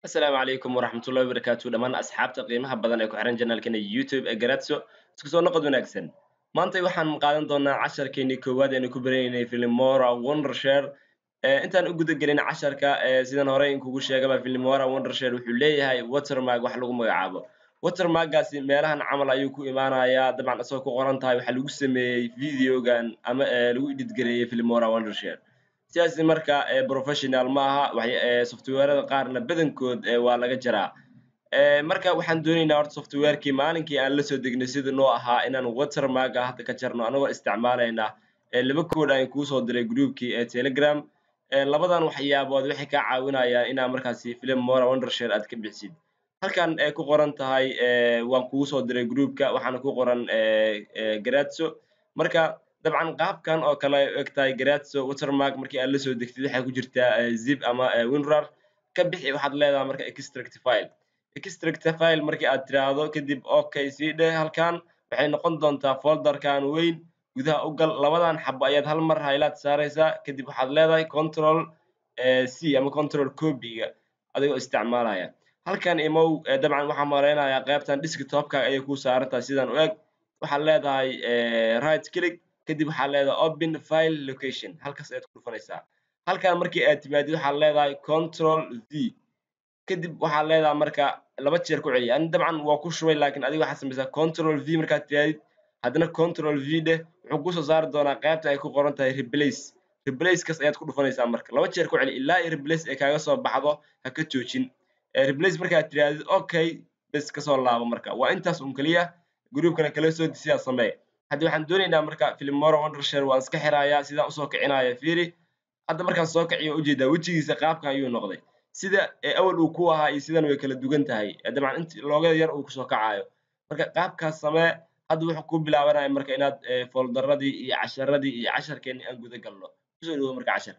asalaamu calaykum waraxmatullahi wabarakaatu dhammaan asxaabta qiimaha badan ee ku xiran janaalkeena youtube ee garatso isku soo noqod wanaagsan maanta waxaan qaadan doonaa casharkeenii koowaad eenu ku baranaynay filimora wondershare intaan u guda gelin casharka sidan horey inkugu sheegaba filimora wondershare wuxuu leeyahay watermark wax lagu magacaabo watermarkgaasi meelahan camal ayuu ku imaanayaa dabcan isagoo ku qoran tahay waxaa lagu sameeyey videogan ama lagu editgareeyey filimora wondershare sidaasi marka professional ma aha softwarada qaarna badankood waa laga jaraa marka waxaan doonaynaa horta softwarekii maalinkii aan la soo degnay sida noo ahaa inaan watermarka hadda ka jarno anagoo isticmaalayna laba kood aan kuu soo diray groupkii ee telegram labadan waxyaabood waxay kaa caawinayaan inaa markaasi film mora wondershare aad ka bixisid halkan ay ku qoran tahay waan kugu soo diray groupka waxaana ku qoran garatso marka dabcan qaabkan oo kale ay eg tahay garatso watermark markii aad la soo degtid waxay ku jirtaa zip ama winrar ka bixi waxaad leedahay marka extract file extract file markii aad tiraahdo kadib okay sii dheh halkan waxay noqon doontaa folderkan weyn gudaha u gal labadan xabo ayaad hal mar haylaad saaraysaa kadib waxaad leedahay control c ama control copyga adigoo isticmaalaya halkan imow dabcan waxaan malaynayaa qaybtan desktopka ayay kuu saarantahay sidan u eg waxaad leedahay right click kadib waxaad leedahay open file location halkaas ayaad ku dhufanaysaa halkan markii aad timaadid waxaad leedahay control v kadib waxaad leedahay marka laba jeer ku celiya ani dabcan waa ku shubay laakiin adiga waxaad samaysaa control v markaad tiraadid haddana control v dheh wuxuu kusoo saari doonaa qaybta ay ku qoran tahay replace replacekas ayaad ku dhufanaysaa marka laba jeer ku celi ilaa iyo replace ay kaaga soo baxdo ha ka joojin replace markaad tiraadid okay bes kasoo laabo marka waa intaas un keliya groupkana kala soo disiyaa samee hadda waxaan doonaynaa marka filimora wondershare waan iska xirayaa sidaan usoo kicinaya fiiri hadda markaan soo kiciyo ujeedaa wejigiisa qaabkan ayuu noqday sida awal uu ku ahaa iyo sidan way kala dugan tahay dabcan int loogada yar uu kusoo kacayo marka qaabkaas samee hadda wuxuu ku bilaabanaya marka inaad foldaradii iyo casharadii iyo casharkeenii aan guda galno kusoo dhawo marka cashar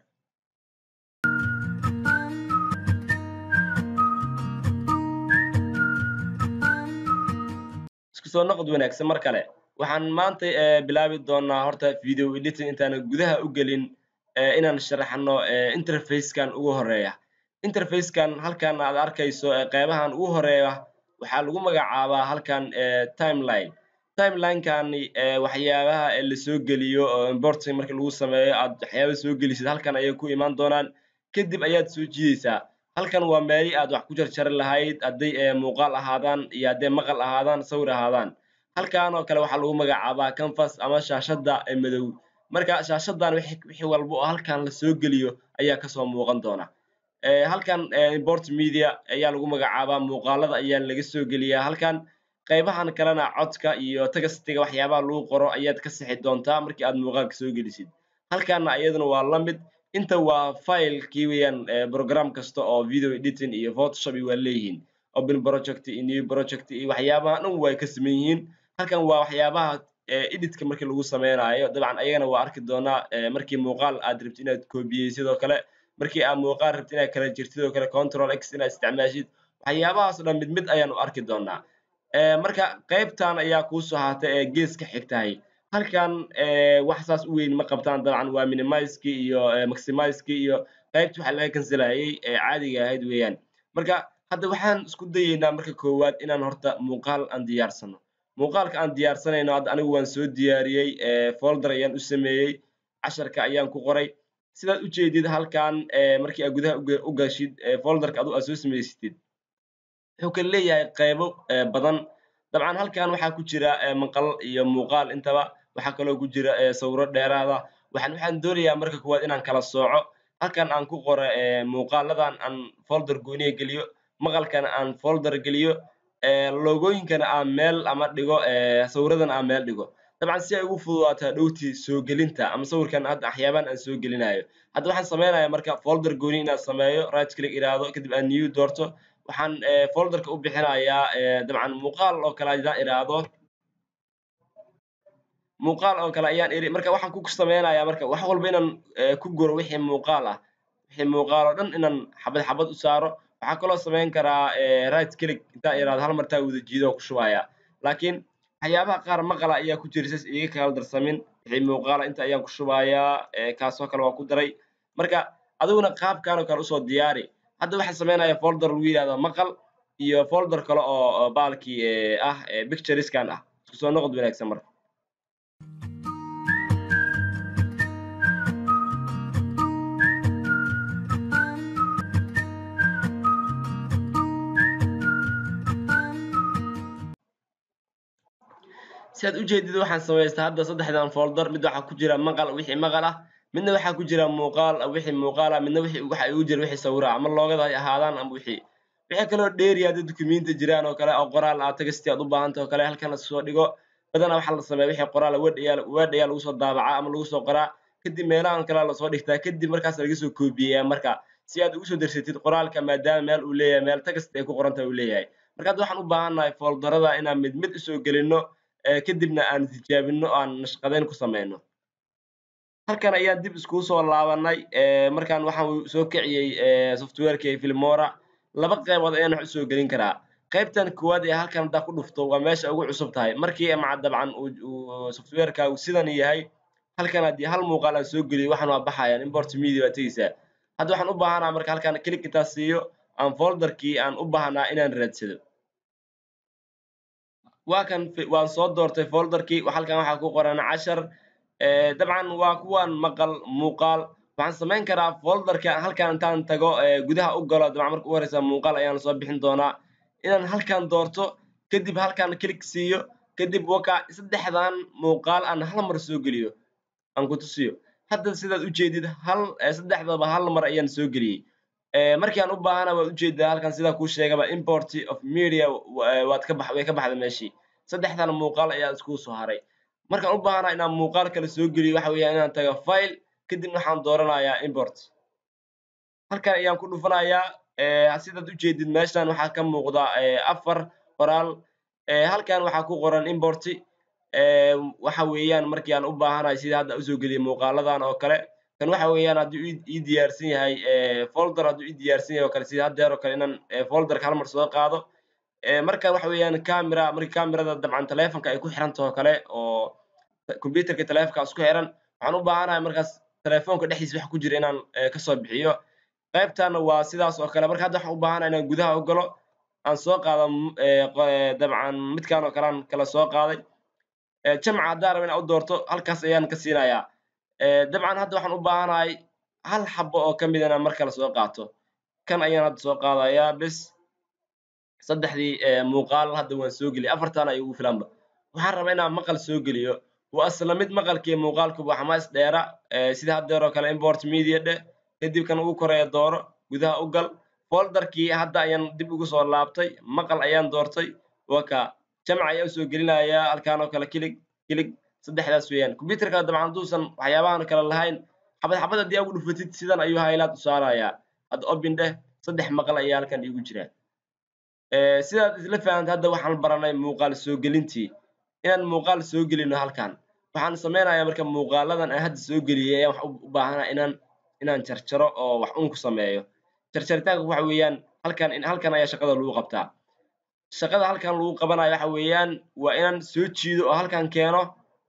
isku soo noqod wanaagsan mar kale waxaan maanta bilaabi doonaa horta video editing intaana gudaha u gelin inaan sharaxno interfacekan ugu horeeya interfacekan halkan aad arkayso qeybahan ugu horeeya waxaa lagu magacaabaa halkan timeline timelinekani waxyaabaha lasoo geliyo oo importing marka lagu sameeyo aad waxyaaba soo gelisid halkan ayay ku imaan doonaan kadib ayaad soo jiidaysaa halkan waa meelii aad wax ku jarjari lahayd hadday muuqaal ahaadaan iyo hadday maqal ahaadaan sawir ahaadaan halkan oo kale waxaa lagu magacaabaa canvas ama shaashadda madow marka shaashadan wixii walba oo halkan lasoo geliyo ayaa kasoo muuqan doona halkan import media ayaa lagu magacaabaa muuqaalada ayaa laga soo geliyaa halkan qaybahan kalena codka iyo tagastiga waxyaabaha lagu qoro ayaad ka sixi doontaa markii aad muuqaalka soo gelisid halkanna iyaduna waa la mid inta waa filekii weeyaan program kasta oo video editing iyo photoshop waa leeyihiin open project iyo new project iyo waxyaabaha dhan way ka saman yihiin halkan waa waxyaabaha editka markii lagu sameynayo dabcan ayagana waa arki doonaa markii muuqaal aad rabtid inaad koobiyey sidoo kale markii aad muuqaal rabtid inaad kala jirtid sidoo kale control x inaad isticmaashid waxyaabahaas o dhan mid mid ayaanu arki doonaa marka qaybtan ayaa kuusoo haatay ee geeska xigtahay halkan wax saas u weyn ma qabtaan dabcan waa minimizekii iyo maximizekii iyo qaybta waxa laga kanselayay ee caadiga ahayd weeyaan marka hadda waxaan isku dayeynaa marka koowaad inaan horta muuqaal aan diyaarsano muuqaalka aan diyaarsanayno hadda anigu waan soo diyaariyey folder ayaan u sameeyey casharka ayaan ku qoray sidaad ujeedid halkan markii aad gudaha u gashid folderka adu aad soo samaysatid wuxuu kala leeyahay qaybo badan dabcan halkan waxaa ku jira maqal iyo muuqaal intaba waxaa kaloo ku jira sawiro dheeraada waxaan waxaan doonayaa marka koowaad inaan kala sooco halkan aan ku qoro muuqaaladan aan folder gooniya geliyo maqalkana aan folder geliyo logooyinkana aan meel ama dhigo sawiradana aan meel dhigo dabcan si ay ugu fududaato hadhowtii soo gelinta ama sawirkan hadda waxyaabahan aan soo gelinayo hadda waxaan sameynaya marka folder gooni inaan sameeyo right click iraahdo kadib aan new doorto waxaan folderka u bixinayaa dabcan muuqaal oo kale hadaan iraahdo muuqaal oo kale ayaan iri marka waxaan ku sameynayaa marka wax walba inaan ku guro wixii muuqaal ah wixii muuqaal oo dhan inaan xabad xabad u saaro waxaa kaloo samayn karaa right click intaan iraahdo hal martaa wada jiido ku shubaya laakiin waxyaabaha qaar maqala ayaa ku jira sas iga kala darsamin wixii muuqaala inta ayaan ku shubayaa kaasoo kale waa ku daray marka adiguna qaabkan oo kale usoo diyaari hadda waxaan sameynaya folder lagu yidhahdo maqal iyo folder kale oo baalkii ah pictureskan ah isku soo noqod wanaagsan marka si aad ujeedid waxaan samaystaa hadda saddexdan folder mid waxaa ku jira maqal wixii maqal ah midna waxaa ku jira muuqaal wixii muuqaal ah midna wixii waxa igu jira wixii sawira ama loogada ay ahaadaan ama wixii wixii kaloo dheeri hadda dukumenti jiraan oo kale oo qoraal ah tagasti aad u baahanta oo kale halkan lasoo dhigo badanaa waxaa la sameeya wixii qoraal word ayaa word ayaa lagu soo daabacaa ama lagu soo qoraa kadib meelahan kale lasoo dhigtaa kadib markaas laga soo koobiyeyaa marka si aad ugu soo darsatid qoraalka maadaama meel uu leeyahay meel tagast ay ku qorantahay uu leeyahay marka hadda waxaan u baahannahay folderada inaan mid mid usoo gelino kadibna aan tijaabino aan nashqadeyn ku sameyno halkan ayaan dib iskugu soo laabanay markaan waxaan soo kiciyey softwareki filmora laba qaybood ayaan wax usoo gelin karaa qaybtan koowaad ee halkan haddaa ku dhufto waa meesha ugu cusub tahay markii maca dabcan uu softwarekaagu sidan yahay halkan haddii hal muuqaal aan soo geliyo waxaan waa baxayaan import media waa tegeysaa hadda waxaan u baahanaa marka halkan click intaa siiyo aan folderkii aan u baahnaa inaan raadsado waa kan waan soo doortay folderkii halkan waxaa ku qoran cashar dabcan waa kuwan maqal muuqaal waxaan samayn karaa folderka halkan intaan tago gudaha u galo dabcan marka u horeysa muuqaal ayaan soo bixin doonaa inaan halkan doorto kadib halkan click siiyo kadib waka saddexdan muuqaal aan hal mar soo geliyo aan ku tusiyo hadda sidaad ujeedid hal saddexdaba hal mar ayaan soo geliyey markii aan u baahana waad ujeedaa halkan sidaa kuu sheegaba import of media waad ka bax way ka baxda meeshii saddexdan muuqaal ayaa iskugu soo haray markaan u baahanaa inaan muuqaal kale soo geliyo waxa weeyaan inaan tago file kadibna waxaan dooranayaa import halkan ayaan ku dhufanayaa sidaad ujeedid meeshan waxaa ka muuqda afar qoraal halkan waxaa ku qoran import waxa weeyaan markii aan u baahanahay sida hadda usoo geliyay muuqaaladan oo kale kan waxa weeyaan hadduu ii diyaarsan yahay folder hadduu ii diyaarsan yahay oo kale sida haddeer oo kale inaan folderka hal mar soo qaado marka waxa weeyaan camera markii camerada dabcan telefonka ay ku xirantaho oo kale oo computerka telefonka isku xiran waxaan u baahanahay markaas telefonka dhexdiisa wax ku jira inaan kasoo bixiyo qaybtana waa sidaas oo kale marka hadda waxaan u baahanahay inaan gudaha u galo aan soo qaado dabcan midkan oo kale aan kala soo qaaday jamca haddaan raba inaan u doorto halkaas ayaan ka siinayaa dabcan hadda waxaan u baahanahay hal xabo oo kamid inaan mar kale soo qaato kan ayaan hadda soo qaadayaa bes saddexdii muuqaal hadda waan soo geliyay afartan ay ugu filanba waxaan rabaa inaan maqal soo geliyo waa isla mid maqalkii muuqaalkuba waxma is dheera sida haddeer oo kale import media dheh kadib kan ugu koreeya dooro gudaha u gal folderkii hadda ayaan dib ugu soo laabtay maqal ayaan doortay waka jamc ayaa usoo gelinayaa halkaan oo kale kilig kilig saddexdaas weeyaan computerka dabcan hadduusan waxyaabahan kale lahayn xabad xabad haddii ugu dhufatid sidan ayuu haylaad u saarayaa hadda obin dheh saddex maqal ayaa halkan iigu jira sidaad isla fahanta hadda waxaan baranay muuqaal soo gelintii inaan muuqaal soo gelino halkan waxaan samaynayaa marka muuqaaladan aan hadda soo geliyay ayaan wax u baahanaa inaan inaan jarjaro oo wax un ku sameeyo jarjaritaanka waxa weeyaan halkan halkan ayaa shaqada lagu qabtaa shaqada halkan lagu qabanayo waxa weeyaan waa inaan soo jiido oo halkan keeno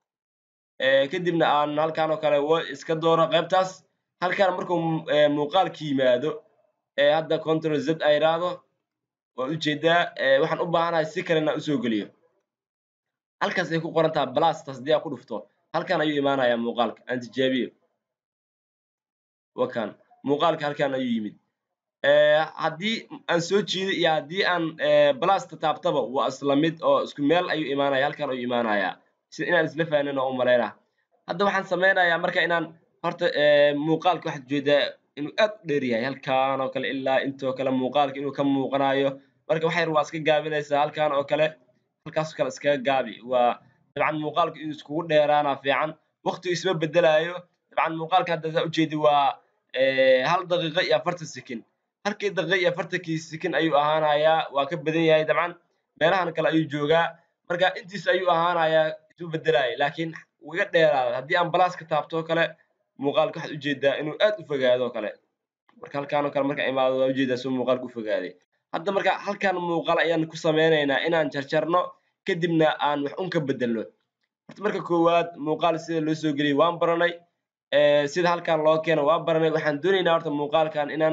kadibna aan halkan oo kale iska dooro qaybtaas halkan markuu muuqaalka yimaado hadda control z ay iraahdo waad ujeedaa waxaan u baahanahay si kale inaan usoo geliyo halkaas ay ku qoran taha blastas haddii aan ku dhufto halkan ayuu imaanayaa muuqaalka aan tijaabiyo wakan muuqaalka halkan ayuu yimid haddii aan soo jiido iyo haddii aan blasta taabtaba waa isla mid oo isku meel ayuu imaanaya halkan ayuu imaanayaa sida inaan isla fahnin oo u malaynaa hadda waxaan samaynayaa marka inaan horta muuqaalka waxaad ujeedaa inuu aad u dheer yahay halkan oo kale ilaa intoo kale muuqaalka inuu ka muuqanayo marka wax yar waa iska gaabinaysaa halkan oo kale halkaasoo kale iskaga gaabi waa dabcan muuqaalku inuu iskugu dheeraana fiican waqtigu isma bedelaayo dabcan muuqaalka hadda saa ujeedi waa hal daqiiqo iyo afartan sekin halkii daqiiqo iyo afartankii sekin ayuu ahaanayaa waa ka badan yahay dabcan meelahan kale ayuu joogaa marka intiis ayuu ahaanayaa isu bedelaaya laakiin wuu iga dheeraada haddii aan balaaska taabto oo kale muuqaalka waxaad ujeedaa inuu aad u fogaado oo kale marka halkaan oo kale marka imaado waa ujeedaa suu muuqaalka u fogaaday hadda marka halkan muuqaal ayaan ku samaynaynaa inaan jarjarno kadibna aan wax un ka bedelno horta marka koowaad muuqaal sida loo soo geliyay waan baranay sida halkan loo keeno waa baranay waxaan doonaynaa horta muuqaalkan inaan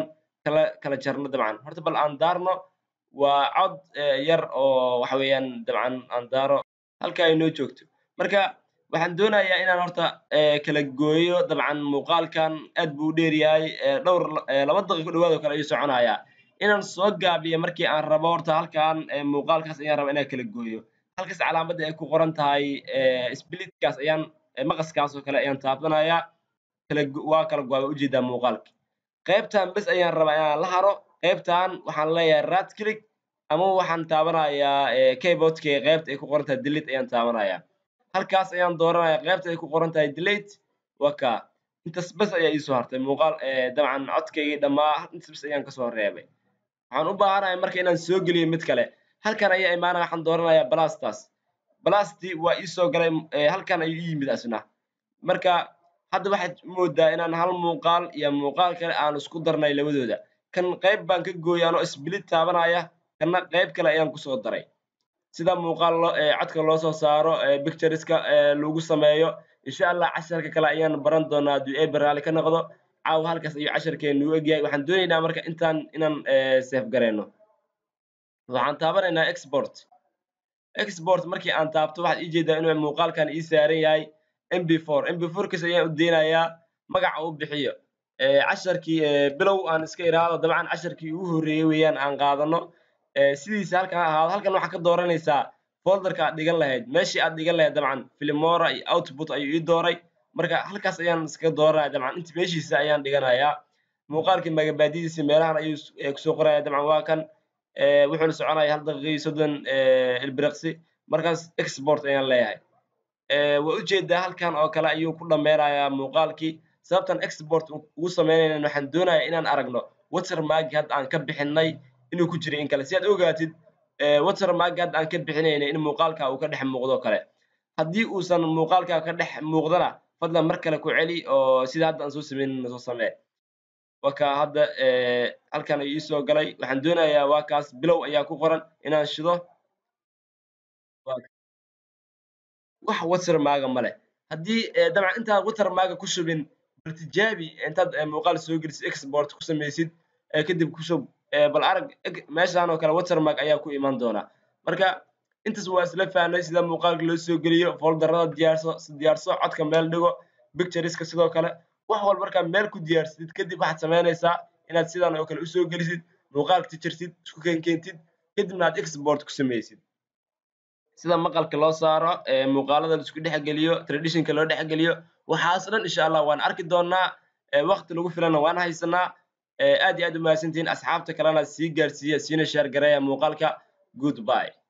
kala kala jarno dabcan horta bal aan daarno waa cod yar oo waxa weeyaan dabcan aan daaro halka ay noo joogto marka waxaan doonayaa inaan horta kala gooyo dabcan muuqaalkan aad buu u dheer yahay dhowr laba daqiiqo dhawaad oo kale ayuu soconayaa inaan soo gaabiyo markii aan rabo horta halkan muuqaalkaas ayaan rabaa inaan kala gooyo halkaas calaamadda ay ku qoran tahay splitkaas ayaan maqaskaas oo kale ayaan taabanayaa kala waa kala go'a waa ujeedaa muuqaalka qaybtan bes ayaan rabaa inaan la haro qaybtan waxaan leeyahay right click ama waxaan taabanayaa keyboardka qaybta ay ku qoran tahay delete ayaan taabanayaa halkaas ayaan dooranayaa qaybta ay ku qoran tahay delete waa kaa intaas bes ayaa iisoo hartay muuqaal dabcan codkaygii dhammaa intaas bes ayaan kasoo reebay waxaan u baahanahay marka inaan soo geliyo mid kale halkan ayaa imaanaya waxaan dooranayaa blastas blasti waa iisoo galay halkan ayuu ii yimid asna marka hadda waxaad moodaa inaan hal muuqaal iyo muuqaal kale aan isku darnay labadooda kan qayb baan ka gooyay anoo split taabanaya kanna qayb kale ayaan kusoo daray sida muuqaal codka loo soo saaro pictureska lagu sameeyo insha allah casharka kale ayaan baran doonaa hadduu eber raali ka noqdo caawa halkaas ayuu casharkeenu u egyahay waxaan doonaynaa marka intaan inaan safe gareyno waxaan taabanaynaa export export markii aan taabto waxaad ii jeedaa inuu muuqaalkan ii saaran yahay mb4 mb4 kiis ayaan u deynayaa magaca u bixiyo casharkii bilow aan iska iraado dabcan casharkii ugu horreeyey weeyaan aan qaadano sidiisa halkan ahaado halkan waxaa ka dooranaysaa folderka aad dhigan lahayd meeshii aad dhigan lahayd dabcan filimora iyo output ayuu ii dooray marka halkaas ayaan iskaga dooranaya dabcan inta meeshiisa ayaan dhiganayaa muuqaalkii magabaadidiisa meelahan ayuu kusoo qoraya dabcan waa kan wuxuuna soconaya hal daqiiqii soddon ilbiriqsi markaas export ayaan leeyahay waa ujeedaa halkan oo kale ayuu ku dhameynayaa muuqaalkii sababtan export ugu sameynaynan waxaan doonayaa inaan aragno watermarki hadda aan ka bixinay inuu ku jiro in kale si aad ogaatid watermarki hadda aan ka bixinaynay in muuqaalka uu ka dhex muuqdo kale haddii uusan muuqaalka ka dhex muuqdana fadlan mar kale ku celi oo sida hadda aan soo sameynayno soo samee waka hadda halkan ayuu iisoo galay waxaan doonayaa waa kaas bilow ayaa ku qoran inaan shido wax watermarga male haddii dabcan intaad watermarga ku shubin bal tijaabi intaad muuqaal soo gelisid export ku samaysid kadib ku shub bal arag meeshan oo kale watermark ayaa ku iman doona marka intaas waa isla fahnay sida muuqaalka loo soo geliyo folderada diyaarso diyaarso codka meel dhigo pictureska sidoo kale wax walba markaa meel ku diyaarsidid kadib waxaad samaynaysaa inaad sidan oo kale usoo gelisid muuqaalka tijarsid isku keenkeentid kadibna aad export ku samaysid sida maqalka loo saaro muuqaalada la isku dhexgeliyo traditionka loo dhexgeliyo waxaas dhan insha allah waan arki doonaa waqti lagu filana waan haysanaa aad iyo aad u mahadsantihiin asxaabta kalena sii gaarsiiya siina sheer gareeya muuqaalka goodbye